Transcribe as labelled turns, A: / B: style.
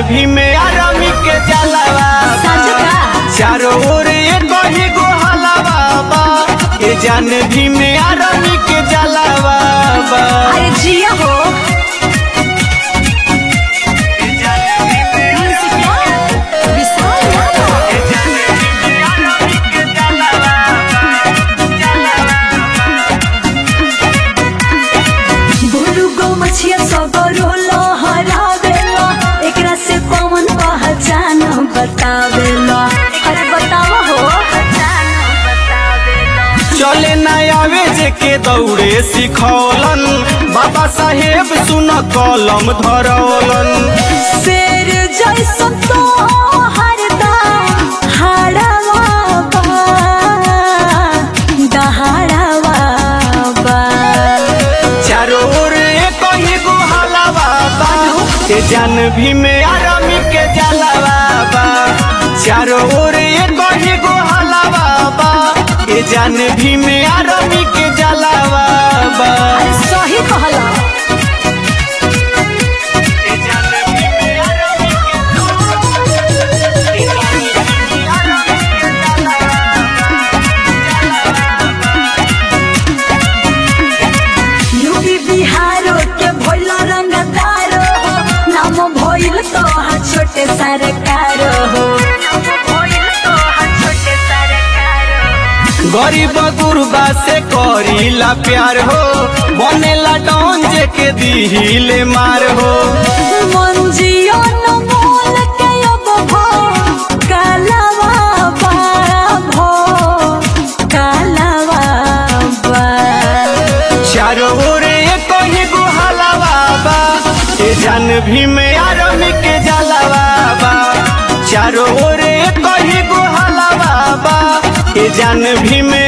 A: भी में आरामी के जलावा
B: साझका
A: चारों ओर एक ही गो हलावा बा ये जान भी में आरामी के जलावा बा
B: अरे जिया हो विशाल यादव गोलू गो मछिया सगरो लहरावेला एकरा से कौन पहचान बतावेला अरे बतावा हो
A: चले न आवे जे के दौड़े सिखौलन बाबा साहेब सुन कलम धरौलन
B: शेर जैसन तो हरदम हाड़ावा बा दहाड़ावा बा
A: चारों ओर एक ही गो हलावा बा ये जान भी में आरामी के जलावा बा चारों ओर एक ही गो हलावा बा ये जान भी में आरामी के जलावा बा
B: अरे सही कहला
A: ये जान भी में आरामी के आरामी के
B: यूपी बिहारो के भोल रंगदारो हो नाम भइल तो हाँ छोटे सरकारो हो
A: गरीब गुरबा से करीला प्यार हो बनेला डॉन जे के दिहिले मार हो
B: मंजियो न मोल के अब भो कालावा बा भो कालावा बा
A: चारों ओर एक ही गुहलावा बा ये जान भी में आरमी के जलावा बा चारों ओर एक ही गुहलावा बा ये जान भी में